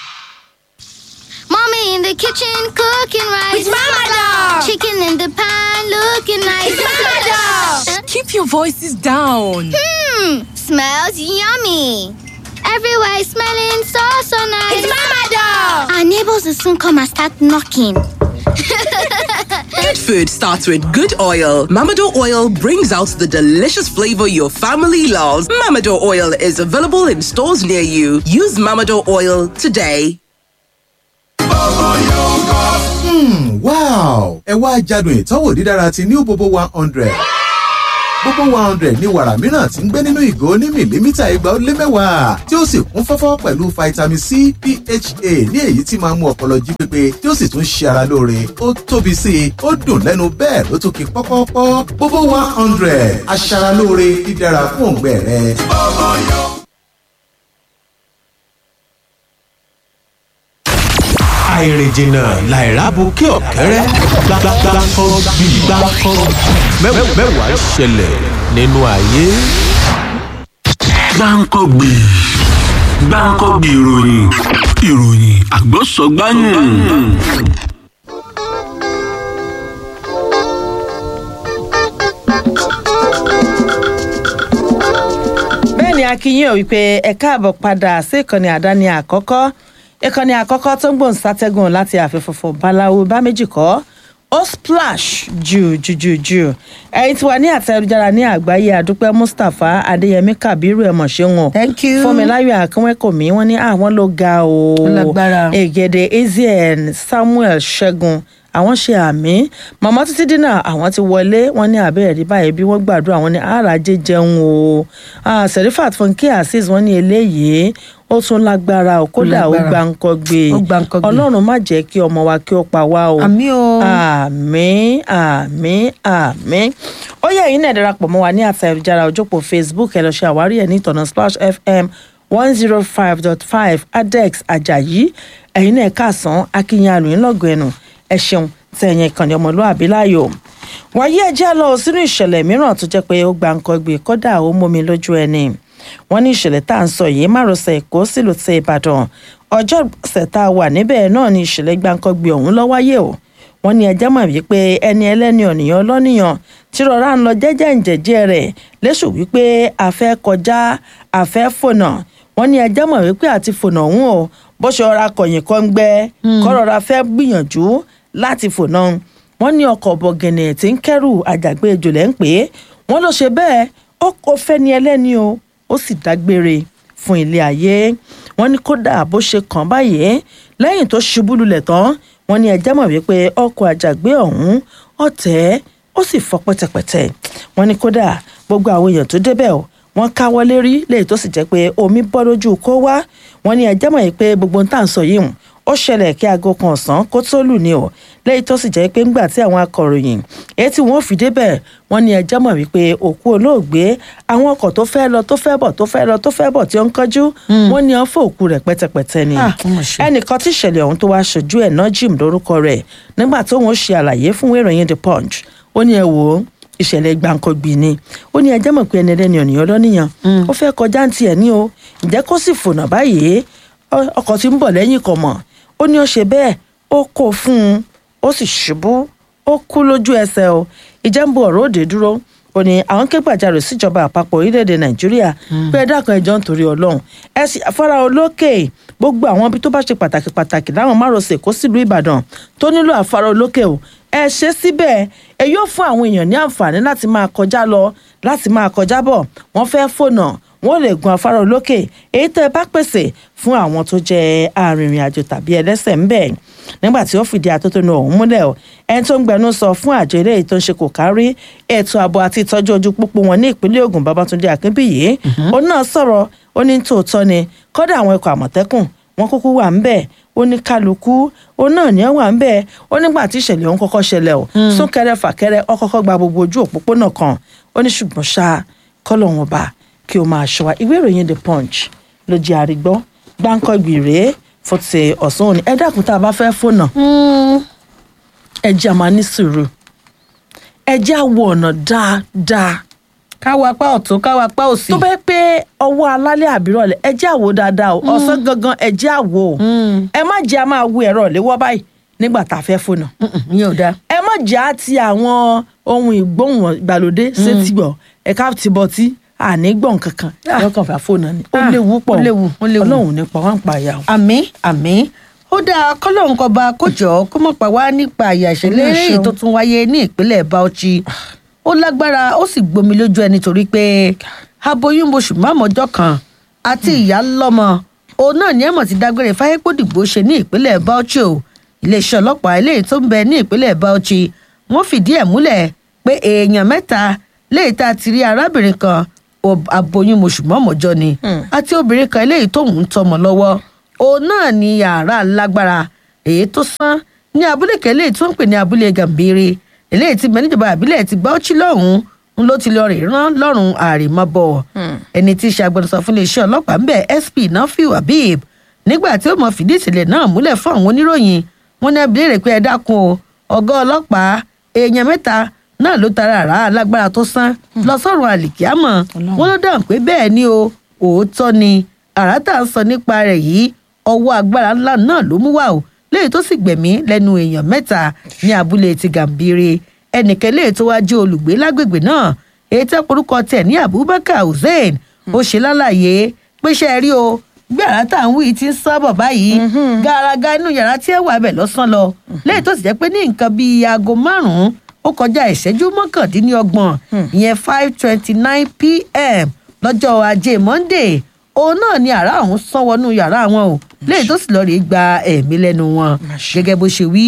Mommy in the kitchen cooking rice. It's Mama Dog. Chicken in the pan looking nice. It's Mama Dog. Keep your voices down. Hmm, smells yummy. Everywhere is smelling so so nice. It's Mama Dog. Our neighbors will soon come and start knocking. Good food starts with good oil. Mamado oil brings out the delicious flavor your family loves. Mamado oil is available in stores near you. Use Mamado oil today. Hmm, wow! ẹ wá jádùn ìtọ́wò dídára ti new bobo one hundred gbogbo one hundred ní wàrà mìíràn tí ń gbé nínú ìgò ní mìlímítà igba ó lé mẹ́wàá tí ó sì kún fọ́fọ́ pẹ̀lú vitamin c pha ní èyí tí máa ń mú ọpọlọ jí pépé tí ó sì tún ṣe ara lóore ó tóbi sí i ó dùn lẹ́nu bẹ́ẹ̀ ló tún ki pọ́pọ́pọ́ gbogbo one hundred aṣaralóore dídára fún òǹgbẹ rẹ. àìrìnjìnà làìrábù kí ọ̀kẹ́rẹ́ gbàgbàgbàkọ́ bí gbàkọ́ mẹ́wàá ṣẹlẹ̀ nínú ayé. gbáǹkọ́gbì gbáǹkọ́gbì ìròyìn ìròyìn àgbọ̀sọ̀gbáyùn. bẹ́ẹ̀ ni akínyìn ò wípé ẹ káàbọ̀ padà sí ìkànnì àdáni àkọ́kọ́ ìkànnì àkọ́kọ́ tó ń gbòǹ sátẹ́gùn láti àfẹ́fọ́fọ́ báláwo bá méjì kọ́ ó splash jù jù jù jù ẹ̀yin tí wà ní àtẹ̀jára ní àgbáyé àdúpẹ́ mustapha adéyẹmí kabiru ẹ̀mọ̀ ṣe wọn Thank you. fúnmiláyọ̀ akínwẹ́kọ̀mí wọ́n ní àwọn ló ga o Ó lágbára. ègèdè ezean samuel ṣẹ́gun àwọn ṣe àmì màmá títí dínà àwọn ti wọlé wọn ní àbẹ̀rẹ̀ rí báyìí bí wọ́n gbàdúrà wọn ní àràjẹ jẹun o Ah, serifat funke azeez wọn ní eléyìí ó tún lágbára o kódà ó lágbára. gba nǹkan gbé Ó gba nǹkan gbé. ọlọ́run má jẹ́ kí ọmọ wa kí ó pa wá o Àmín o. àmín àmín àmín ó yẹ ẹ̀yin náà darapọ̀ mọ́ wa ní àtà ìjára ojópò facebook ẹ lọ ṣe àwárí ẹ̀ ní ìtọ̀nà splash fm one zero five dot five adex ajayi ẹ̀yin náà kàsán akínyìn àlùyìn lọ́gọ̀ ẹnu ẹ ṣeun tẹ ẹ̀yìn ìkànnì ọmọlúwàbí láàyò wáyé ẹjẹ́ lọ sínú ìṣẹ̀lẹ̀ mìíràn tó jẹ́ pé ó gba nǹkan gbé kódà ó mómi lójú ẹni wọ́n ní ìṣẹ̀lẹ̀ tá à ń sọ yìí márosẹ̀ èkó sílùú ti ìbàdàn ọjọ́ ọ̀sẹ̀ tá a wà níbẹ̀ náà ni ìṣẹ̀lẹ̀ gbàǹkangbè ọ̀hún ló wáyé o wọ́n ní ẹjẹ́ mọ̀ wípé ẹni ẹlẹ́ni ọ̀nìyàn ọlọ́nìyàn tí rọra ń lọ jẹ́jẹ́ ǹjẹ́jẹ́ rẹ̀ léṣù wípé a fẹ́ kọjá a fẹ́ fònà wọ́n ní ẹjẹ́ mọ̀ wípé àti fònà ọ̀hún o bó ṣe ọ̀ra kọ̀yìn kan gbẹ kọ́ rọra fẹ́ gbìyànjú láti fònà wọ́n ní ọkọ̀ bọ̀gẹ̀nẹ̀ tí ń kẹ́rù àjàgbé ejòlẹ̀ ń pè é wọ́n ló ṣe bẹ́ẹ̀ ó kó fẹ́ni ẹlẹ́ni o ó sì dágbére fún ilé ayé wọ́n ní kódà bó ṣe kàn báyìí lẹ́yìn tó ṣubú lulẹ̀ tán wọ́n ní ẹjẹ́ mọ̀ wípé ọkọ̀ àjàgbé ọ̀hún ọ̀tẹ̀ ó sì fọ́ pẹ́tẹpẹ́tẹ wọ́n ní kódà gbogbo àwọn èèyàn tó débẹ̀ o wọ́n káwọ́ lérí léyìí tó sì jẹ́ pé omi bọ́ lójú kó wá wọ́n ní ẹjẹ́ mọ̀ yìí pé gbogbo ń tà ń sọ yìí hùn ó ṣẹlẹ̀ kí aago kan ọ̀sán kó tó lù ní o lẹ́yìn tó sì jẹ́ pé ńgbà tí àwọn akọ̀ròyìn èyí tí wọ́n fi débẹ̀ wọ́n ní ẹjẹ́ mọ̀ wípé òkú olóògbé àwọn ọkọ̀ tó fẹ́ lọ tó fẹ́ bọ̀ tó fẹ́ lọ tó fẹ́ bọ̀ tí ó ń kánjú wọ́n ní wọ́n fọ́ òkú rẹ̀ pẹ́tẹpẹ́tẹ ni Ah, ó mà ṣe. ẹnìkan tí ìṣẹ̀lẹ̀ ọ̀hún tó wá ṣojú ẹ̀ náà jim lórúkọ rẹ̀ nígbà tó wọ́n ṣe àlàyé fún ìwé ìròyìn the punch ó ní ẹ wò ó ìṣẹ̀lẹ̀ gbàǹkangbì ni ó ní ẹjẹ́ mọ̀ pé ẹni ẹlẹ́ni ọ̀nìyàn lọ́nìyàn ó fẹ́ kọjá ń tiẹ̀ ní o ǹjẹ́ kó sì fònà báyìí ọ- ọkọ̀ tí ń bọ̀ lẹ́yìn kọ̀ mọ̀ ó ní ó ṣe bẹ́ẹ̀ ó kó fún un ó sì ṣubú ó kú lójú ẹsẹ̀ o ìjẹ́ ń bu ọ̀rọ̀ òde dúró ó ní àwọn ké gbàjarè síjọba àpapọ̀ orílẹ̀-èdè nàìjíríà pé ẹ dákun ẹjọ́ nítorí ọlọ́run ẹ sì afárá olókè gbogbo àwọn ibi tó bá ṣe pàtàkì pàtàkì láwọn márosẹ̀ kó sílùú ìbàdàn tó nílò afárá olókè o ẹ ṣe síbẹ̀ ẹ yóò fún àwọn èèyàn ní àǹfààní láti máa kọjá lọ láti máa kọjá bọ̀ wọ́n fẹ́ fònà wọ́n lè gun afárá olókè èyí tẹ́ ẹ bá pèsè fún àwọn tó jẹ́ arìnrìn-àjò tàbí ẹlẹ́sẹ̀ ń bẹ̀ nígbà tí ó fìdí atótónu ọ̀hún múlẹ̀ o ẹni tó ń gbẹnu sọ fún àjọ eléyìí tó ń ṣe kò kárí ètò ààbò àti ìtọ́jú ojú pópó wọn ní ìpínlẹ̀ Ògùn Babátúndé Akínbíyì ó náà sọ̀rọ̀ ó ní tòótọ́ ni kọ́dà àwọn ikọ̀ àmọ̀tẹ́kùn wọn kúkú wà ń bẹ̀ ó ní kálukú ó náà ní wà ń bẹ̀ ó nígbà tí ìṣẹ̀lẹ̀ ọ̀hún kọ́kọ́ ṣẹlẹ̀ o súnkẹrẹ fàkẹrẹ ó kọ́kọ́ gba gbogbo ojú òpópónà kan ó ní ṣùgbọ́n ṣá kọ́lọ́hún ọba kí o máa ṣọ́ wa ìwé ìròyìn the punch ló jẹ́ àrígbọ́ gbáǹkọ́gbì rèé fún ti ọ̀sán òní ẹ dákun tá a bá fẹ́ fònà ẹ jẹ́ a máa ní sùúrù ẹ jẹ́ àwọ̀ ọ̀nà dáadáa káwa apá ọ̀tún káwa apá òsì. tó bẹ́ẹ̀ pé ọwọ́ alálẹ̀ àbírọ̀lẹ̀ ẹ jẹ́ àwò dáadáa o ọ̀sán gangan ẹ jẹ́ àwò o ẹ má jẹ́ a máa wo ẹ̀rọ léwọ́ báyìí nígbà tá a fẹ́ fònà ìyẹn ò dáa. ẹ má jẹ́ àti àwọn ohun ìgbóhùn ìgbàlódé sétí gbọ̀ ẹ ká ti bọ̀ tí àní gbọ̀n kankan lọ́kàn fà fònà ni ó Ah, léwu pọ̀ ó léwu, ó léwu. ọlọ́run nípa wá ń pa ìyá o. àmì àmì ó dáa kọ́lọ́hún kọba kójọ kó mọ̀ pa wá nípa àyà ìṣẹ̀lẹ̀ Olúwa eré ṣeun. tó tún wáyé ní ìpínlẹ̀ Bauchi ó lágbára ó sì gbomi lójú ẹni torí pé aboyún oṣù márùnmọ́jọ́ kan àti ìyá lọ́mọ òun náà ní ẹ̀mọ̀ ti dágbére fáyépòdìgbò ṣe ní ìpínlẹ̀ Bauchi o iléeṣẹ́ ọlọ́pàá eléyìí tó ń bẹ ní ìpínlẹ̀ Bauchi wọ́n fìdí ẹ̀ múlẹ̀ pé èèyàn mẹ́ta léyìí tá a ti rí arábìnrin kan ob- aboyún oṣù márùnmọ́jọ́ ni àti obìnrin kan eléyìí tóun ń tọmọ lọ́wọ́ òun náà ní yàrá lágbára èyí tó sán ní abúlé kan eléyìí tó ń pè ní abúlé gàmbére eléyìí tí mẹ́nìjọba àbílẹ̀ ti Bauchi lọ́hùn-ún ń ló ti lọ rè rán lọ́rùn àrèmabọ̀ ẹni tí í ṣe agbẹnusọ fún iléeṣẹ́ ọlọ́pàá ń bẹ̀ SP Nafiu Habib nígbà tí ó mọ fìdí ìṣẹ̀lẹ̀ náà múlẹ̀ fún àwọn oníròyìn wọn ní ẹbí léèrè pé ẹ dákun o ọ̀gá ọlọ́pàá èèyàn mẹ́ta náà ló tara àrà alágbára tó sán lọ sọ́run àlìkíámọ̀ wọn ló dáhùn pé bẹ́ẹ̀ ni o òótọ́ ni àrà tá à ń sọ nípa rẹ̀ yìí ọwọ́ agbára ńlá náà ló mú wá o léyìí tó sì gbẹ̀mí lẹ́nu èèyàn mẹ́ta ní abúlé ti gàmbére ẹnìkan léyìí tó wá jẹ́ olùgbé lágbègbè náà èyí tẹ́ porúkọ tẹ̀ ní Abubakar Hussein ó ṣe lálàyé pé ṣe rí o bí àrà tá à ń wí ti ń sábọ̀ báyìí gàràgà inú yàrá tí ẹ wà bẹ̀ lọ́sàn lọ léyìí tó sì jẹ́ pé ní nǹkan bíi aago márùn-ún ó kọjá ìṣẹ́jú mọ́kàndínlọ́gbọ̀n ìyẹn five twenty nine pm lọ́jọ́ ajé monday òun náà ni àrà ọ̀hún sán wọnú yàrá wọn o léyìí tó sì lọ rèé gba ẹ̀mí lẹ́nu wọn gẹ́gẹ́ bó ṣe wí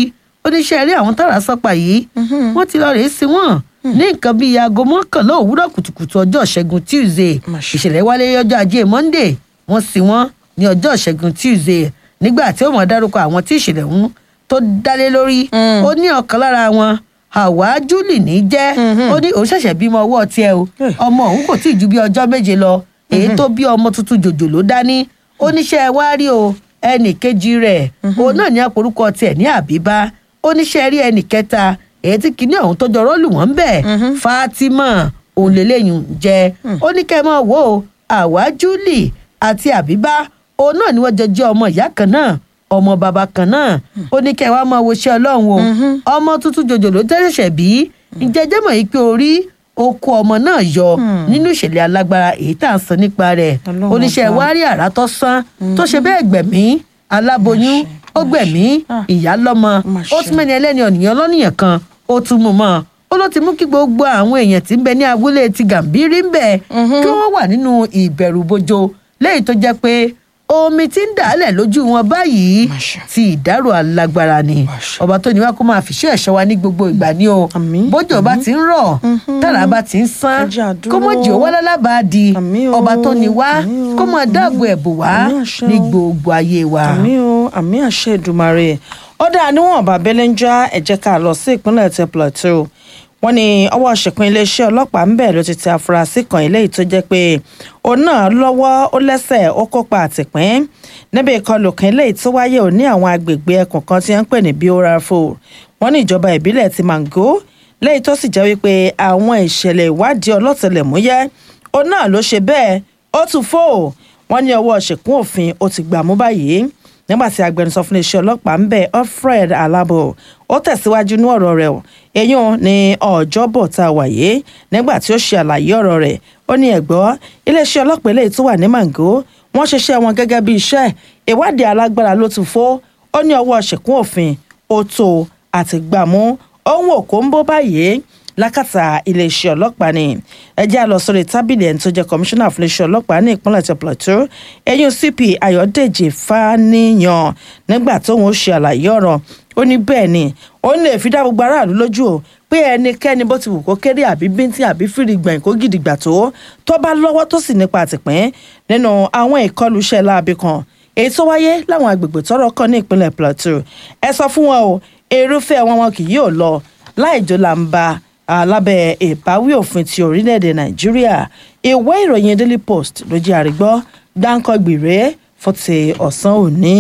oníṣẹ́ rí àwọn tára sọ́pà yìí wọ́n ti lọ rèé sí wọn ní nǹkan bíi aago mọ́kànlá òwúrọ̀ kùtùkùtù ọjọ́ ìṣẹ́gun tuesday ìṣẹ̀lẹ̀ wálé ọjọ́ ajé monday wọ́n sí wọn ní ọjọ́ ìṣẹ́gun tuesday nígbà tí ó mọ̀ dárúkọ àwọn tí ìṣẹ̀lẹ̀ ń tó dálé lórí ó ní ọ̀kan lára wọn àwa júlì ní jẹ́ ó ní òun ṣẹ̀ṣẹ̀ bímọ ọwọ́ tiẹ̀ o ọmọ òun kò tí ì ju bí ọjọ́ méje lọ èyí tó bí ọmọ tuntun jòjòló dání oníṣẹ́ wá rí o ẹnì kejì rẹ̀ òun náà ní àporúkọ tiẹ̀ ní àbíbá oníṣẹ́ rí ẹnì kẹta èyí tí kìíní ọ̀hún tó jọrọ́ lù wọ́n bẹ̀ fatima òun lélẹ́yìn jẹ́ ó ní kẹ́ ẹ mọ̀ wò ó àwa júlì àti àbíbá òun náà ni wọ́n jọ jẹ́ ọmọ ìyá kan náà ọmọ bàbá kan náà ó ní kẹ́ ẹ wá máa wo iṣẹ́ ọlọ́run o ọmọ tuntun jòjòló tẹ́sẹ̀ṣẹ̀ bí ìjẹ́jẹ́ mọ̀ yìí pé orí oko ọmọ náà yọ nínú ìṣẹ̀lẹ̀ alágbára èyí tá à ń sọ nípa rẹ̀ oníṣẹ́ wárí àrà tó sán tó ṣe bẹ́ẹ̀ gbẹ̀mí aláboyún ó gbẹ̀mí ìyá lọ́mọ ó tún mẹ́ni ẹlẹ́ni ọ̀nìyàn lọ́nìyàn kan ó tún mú mọ́ ó ló ti mú kí gbogbo àwọn èèyàn tí ń bẹ ní abúlé ti gàmbírí ń bẹ kí wọ́n wà nínú ìbẹ̀rù bojo lẹ́yìn tó jẹ́ pé omi tí ń dàálẹ̀ lójú wọn báyìí ti ìdárò alágbára ni ọba tó ní wá kó máa fìṣẹ́ ẹ̀ṣọ́ wa ní gbogbo ìgbà ni o bójú ọba ti ń rọ̀ tára bá ti ń sán kó mọ̀ jẹ́ owó lálábàá di ọba tó ní wá kó mọ̀ dáàbò ẹ̀bù wá ní gbogbo ayé wa. àmì o àmì àṣẹ ìdùmarè ó dáa níwọ̀n bàbẹ́lẹ́ ń já ẹ̀jẹ̀ ká lọ sí ìpínlẹ̀ tẹ plateau wọ́n ní ọwọ́ ṣèpín iléeṣẹ́ ọlọ́pàá ń bẹ̀ ló ti tẹ afurasí kan eléyìí tó jẹ́ pé òun náà lọ́wọ́ ó lẹ́sẹ̀ ó kópa àtìpín níbi ìkọlù kan eléyìí tó wáyé ò ní àwọn agbègbè ẹkùn kan tí wọ́n ń pè ní biorafo wọ́n ní ìjọba ìbílẹ̀ ti mango lẹ́yìn tó sì jẹ́ wípé àwọn ìṣẹ̀lẹ̀ ìwádìí ọlọ́tẹlẹ̀múyẹ́ òun náà ló ṣe bẹ́ẹ̀ ó tún fò wọ́n ní ọwọ́ ṣèkún òfin ó ti gbà mú báyìí nígbà tí agbẹnusọ fún iléeṣẹ́ ọlọ́pàá ń bẹ alfred alabo ó tẹ̀síwájú ní ọ̀rọ̀ rẹ̀ eyín ní ọjọ́bọ̀ tá a wáyé nígbà tí ó ṣe àlàyé ọ̀rọ̀ rẹ̀ ó ní ẹ̀gbọ́ iléeṣẹ́ ọlọ́pàá eléyìí tó wà ní mango wọ́n ṣiṣẹ́ wọn gẹ́gẹ́ bí iṣẹ́ ìwádìí alágbára ló ti fó ó ní ọwọ́ ṣèkún òfin ó tó àti gbàmú ohun òkó ń bó báyìí lákàtà iléeṣẹ́ ọlọ́pàá ni ẹjẹ́ àlọ́ sórí tábìlì ẹni tó jẹ́ kọmíṣánná fún iléeṣẹ́ ọlọ́pàá ní ìpínlẹ̀ tí plateau ẹ̀yìn cp ayọ̀dèjì fàníyàn nígbà tóun ó ṣe àlàyé ọ̀rọ̀ ó ní bẹ́ẹ̀ ni ó lè fi dá gbogbo aráàlú lójú o pé ẹnikẹ́ni bó ti wù kó kéré àbí bíntín àbí fìrìgbọ̀n kó gidigba tó tó bá lọ́wọ́ tó sì nípa àtìpín nínú àwọn ìkọlù iṣẹ́ láabi kan èyí tó wáyé láwọn agbègbè tọ́rọ̀ kàn ní ìpínlẹ̀ plateau ẹ sọ fún wọn o èrúfẹ́ wọn wọn kì yóò lọ láì jó làǹbà alábẹ́ ìbáwí òfin ti orílẹ̀-èdè nàìjíríà ìwé ìròyìn daily post ló jẹ́ àrígbọ́ dáńkọ́gbìrè fún ti ọ̀sán òní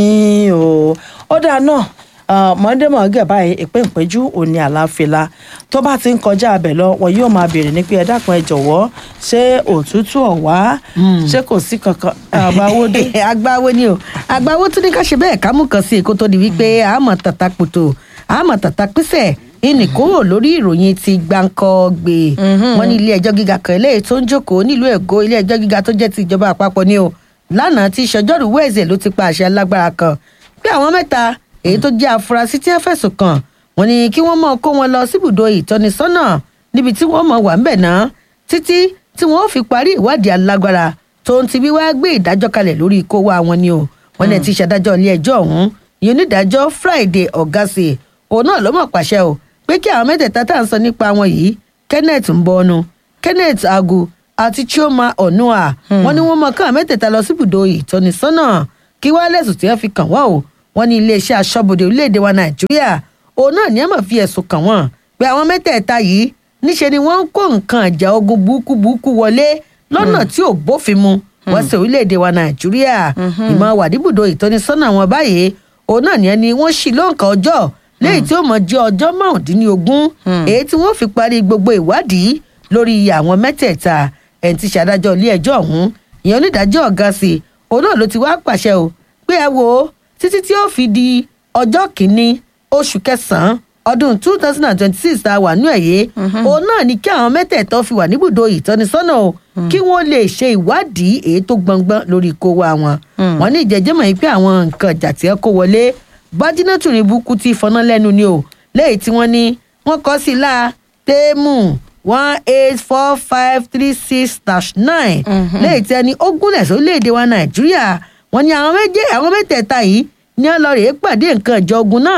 o ó dáa náà mọ̀ọ́dẹ́mọ̀ọ́gẹ̀ báyìí ìpín ìpẹ́jú òní àláfíà tó bá ti ń kọjá abẹ lọ wọn yóò máa béèrè ní pé ẹ dákun ẹ jọ̀wọ́ ṣé òtútù ọ̀wá ṣé kò sí kankan àgbáwó dé. àgbáwó ni o àgbáwó tún ní ká ṣe bẹ́ẹ̀ ká mú kan sí èkó tó di wípé àmọ̀ tàtà pòtò àmọ̀ tàtà písẹ̀ ìní kúrò lórí ìròyìn ti gbáǹkọ gbé wọn ní ilé ẹjọ́ gíga kan eléyìí tó ń jókòó nílùú èkó ilé ẹjọ́ gíga tó jẹ́ ti ìjọba àpapọ̀ ni o lánàá tí sọjọ́rú wẹ́ẹ̀sẹ̀ ló ti pa àṣẹ alágbára kan pé àwọn mẹ́ta èyí tó jẹ́ afurasí tí wọ́n fẹ̀sùn kàn wọ́n ní kí wọ́n mọ̀ kó wọn lọ síbùdó ìtọ́nisọ́nà níbi tí wọ́n mọ̀ wà ń bẹ̀ náà títí tí wọ́n fi parí ìwádìí alágbára tó ń ti wíwá gbé ìdájọ́ kalẹ̀ lórí ikó wa wọn ni o wọ́n ní ti ṣàdájọ́ ilé ẹjọ́ ọ̀hún ìyẹn onídàájọ́ friday ọ̀gásì òun náà ló mọ̀ pàṣẹ o pé kí àwọn mẹ́tẹ̀ẹ̀ta tá à ń sọ nípa wọn yìí kenneth mbọ́nu kenneth agu àti chioma onua wọn ni wọn mọ káwọn mẹ́tẹ̀ẹ̀ta lọ síbùdó ìtọ́nisọ́nà kí wọ́n lẹ́sùn tí wọ́n fi kàn wọ́n o wọn ní iléeṣẹ́ aṣọ́bodè orílẹ̀-èdè wa nàìjíríà òun náà ní àmọ̀ fi ẹ̀sùn kàn wọ́n pé àwọn mẹ́tẹ̀ẹ̀ta yìí níṣe ni wọ́n ń kó nǹkan ìjà ogun burúkú burúkú wọlé lọ́nà tí ò bófin mu wọ́n sì orílẹ̀-èdè wa nàìjíríà ìmọ̀ wàdíbùdó ìtọ́nisọ́nà wọn báyìí òun náà ní ẹni wọ́n ṣì lóǹkà ọjọ́ léyìí tí ó mọ̀ jẹ́ ọjọ́ márùndínlógún èyí tí wọ́n fi parí gbogbo ìwádìí lórí àwọn mẹ́tẹ̀ẹ̀ta ẹni tí ṣàdájọ́ ilé ẹjọ́ ọ̀hún ìyẹn onídàájọ́ ọ̀gá sí òun náà ló ti wá pàṣẹ o pé ẹ wo títí tí ó fi di ọjọ́ kìíní oṣù kẹsàn-án ọdún two thousand and twenty-six tá a wà ní ẹ̀yẹ òun náà ni kí àwọn mẹ́tẹ̀ẹ̀tọ́ fi wà níbùdó ìtọ́nisọ́nà o kí wọ́n lè ṣe ìwádìí èyí tó gbọngbọ́n lórí kó wa wọn. wọ́n ní ìjẹ́jẹ́mọ̀ yìí pé àwọn nǹkan ìjà tí ẹ kó wọlé bájínátù ní búkú tí fọná lẹ́nu ni o lẹ́yìn tí wọ́n ní wọ́n kọ́ sí la téèmù one eight four five three six dash nine lẹ́yìn tí ẹni ó gúnlẹ̀ sórílẹ̀‐èdè wa nàìjíríà wọ́n ní àwọn méje àwọn mẹ́tẹ̀ẹ̀ta yìí ní ọlọ́rẹ̀ pàdé nǹkan ìjọ ogun náà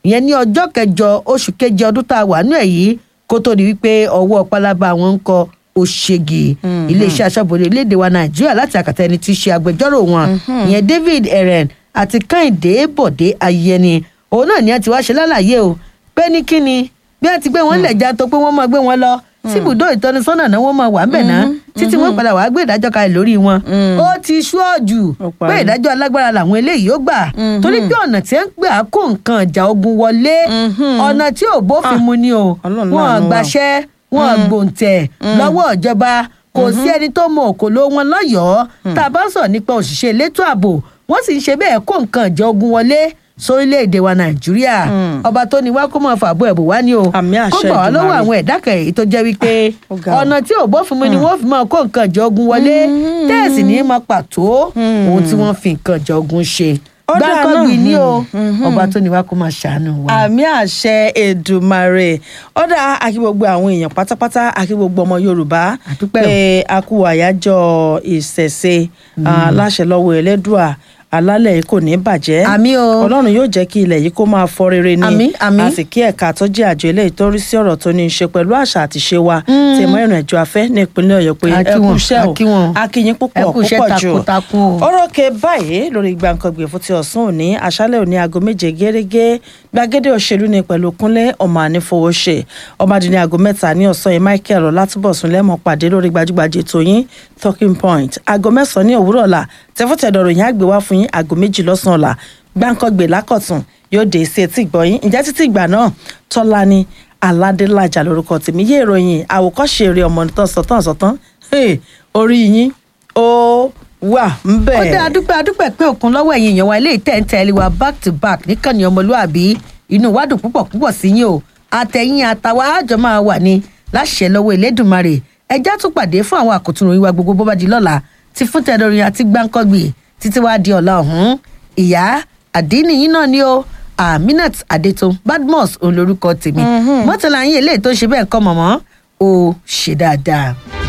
ìyẹn ní ọjọ́ kẹjọ oṣù keje ọdún tá a wà nú ẹ̀ yìí kó tó di wípé ọwọ́ pálábá wọn ń kọ òṣègì iléeṣẹ́ aṣọ́bodè léde wa nàìjíríà láti àkàtà ẹni tí í ṣe agbẹjọ́rò wọn ìyẹn david eren àti kẹ́hìndé bọ̀dé ayẹni òun náà ni a ti wá ṣe lálàyé o pé ní kíni bí a ti gbé wọn lẹ̀ já tó pé wọ́n máa gbé wọn lọ síbùdó ìtọ́nisọ́nà náà wọ́n máa wà ń bẹ̀ náà títí wọ́n padà wàá gbé ìdájọ́ kalẹ̀ lórí wọn. ó ti ṣúọ̀jù pé ìdájọ́ alágbára làwọn eléyìí ó gbà torí pé ọ̀nà tí ń gbà kó nǹkan ìjà ogun wọlé ọ̀nà tí ò bófin mu ni o wọn gbàṣẹ́ wọn gbòǹtẹ̀ lọ́wọ́ ìjọba kò sí ẹni tó mọ òkòló wọn lọ́yọ̀ọ́ tá a bá sọ nípa òṣìṣẹ́ elétò ààbò wọ́n sì ń ṣe bẹ́ẹ̀ kó nǹkan ìjà ogun wọlé sórílẹ̀-èdè wa nàìjíríà ọba tó ní wá kó máa fàbọ̀ ẹ̀bùn wá ní o kó gbà wá lọ́wọ́ àwọn ẹ̀dá kẹ̀yìn tó jẹ́ wípé ọ̀nà tí ò bófin mu ni wọ́n fi máa kó nǹkan ìjà ogun wọlé tẹ́ẹ̀sì ní máa pàtó ohun tí wọ́n fi nǹkan ìjà ogun ṣe gbàgbọ́gbì ni o ọba tó ní wá kó máa ṣàánú wa. àmì àṣẹ èdùmarè ọ̀dà àkí gbogbo àwọn èèyàn pátápátá àkí gbogbo ọmọ yorùbá pé a kú àyájọ́ ìṣẹ̀ṣe láṣẹ lọ́wọ́ ẹlẹ́dùà alálẹ̀ yìí kò ní bàjẹ́ àmì o ọlọ́run yóò jẹ́ kí ilẹ̀ yìí kó máa fọ́ rere ni àmì àmì a sì kí ẹ̀ka tó jẹ́ àjọ eléyìí tó rí sí ọ̀rọ̀ tó ní í ṣe pẹ̀lú àṣà àti ṣe wa tí mọ́ ìrìn àjò afẹ́ ní ìpínlẹ̀ ọ̀yọ́ pé ẹ kú iṣẹ́ o akínyín púpọ̀ púpọ̀ jù orókè báyìí lórí gbàǹkangbè fún ti ọ̀sán òní àṣálẹ̀ òní aago méje gẹ́gẹ́ gbàgede òṣèlú ni pẹ̀lú kúnlé ọmọ ànífowóṣe ọmọdé ní aago mẹ́ta ní ọ̀sán yìí michael ọlátúbọ̀sùn lẹ́mọ̀ pàdé lórí gbajúgbajà ètò yín talking point aago mẹ́sàn-án ní òwúrọ̀ ọ̀la tẹ́fọ́tẹ̀dọ̀rọ̀ yín àgbè wá fún yín aago méjì lọ́sàn-án ọ̀la gbàǹkangbè lákọ̀tún yóò dé sí etí ìgbọ̀yìn ǹjẹ́ títí ìgbà náà tọ́lá ni aládélájà lórúkọ tèmi yé ìròyìn àwòkọ́ṣe eré ọmọ nìtàn sọ̀tàn sọ̀tàn orí yín ó wà ń bẹ̀. ó dé adúpẹ́ adúpẹ́ pé òkun lọ́wọ́ ẹ̀yìn èèyàn wa ilé ìtẹ́ǹtẹ́lẹ̀ wa back to back níkànnì ọmọlúàbí inú wa dùn púpọ̀ púpọ̀ sí yín o àtẹ̀yìn àtàwa àjọ máa wà ní láṣẹ lọ́wọ́ elédùnmarè ẹjá tún pàdé fún àwọn àkótún ìwà gbogbo bó bá di lọ́la ti fún tẹ̀dọ̀rin àti gbáǹkọ́gbì títí wàá di ọ̀la ọ̀hún ìyá àdínìyín náà ni ó aminat adetun badmus òun lorúkọ tèmi mọ́tàlá yín eléyìí tó ń ṣe bẹ́ẹ̀ kọ́ mọ̀mọ́ ó ṣe dáadáa.